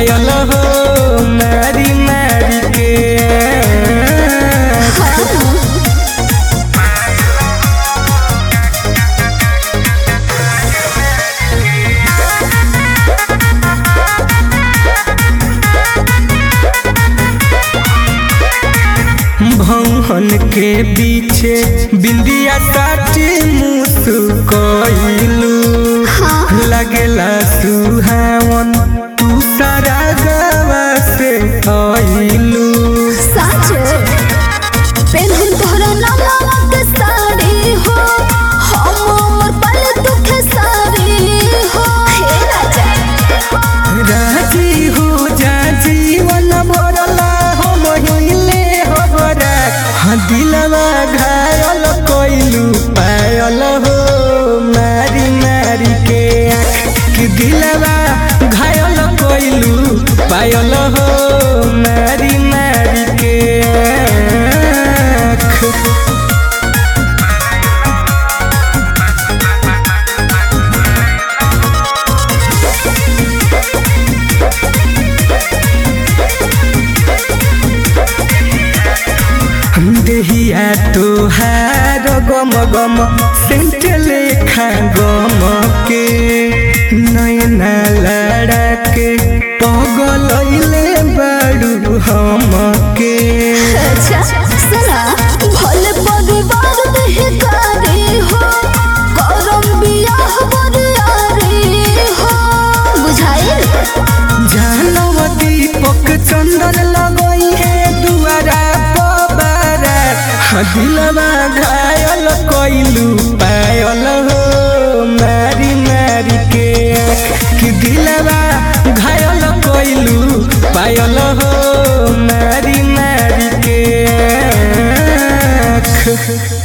पायल हो मारी मारी के भवन के पीछे बिंदिया साटी मुस्कइलू लगेला सुहावन तू सारा गवा से आइलू साचो पेन्हन तोहरा नामा के साड़ी हो हम मोर पल दुख सारी हो हे राजा राजी हो जा जीवन भरला हम हिले हबरा हाँ दिलवा घायल कोइलू पायल हो मारी मारी के आँख कि दिलवा घायल कोइलू पायल हो मारी मारी के आँख देहिया तोहार गम गम सेंट लेखा गम के नैना लड़ा के पगलैले बाड़ू हम के अच्छा सुना भले परिवार देहकारी हो करम बियाह बरियारी हो बुझाइल जानव दीपक चंदन लगई है दुआरा पबारा हाँ दिलवा घायल कइलू पायल हो मारी मारी के आँख कि दिलवा घायल कइलू पायल हो मारी मारी के आँख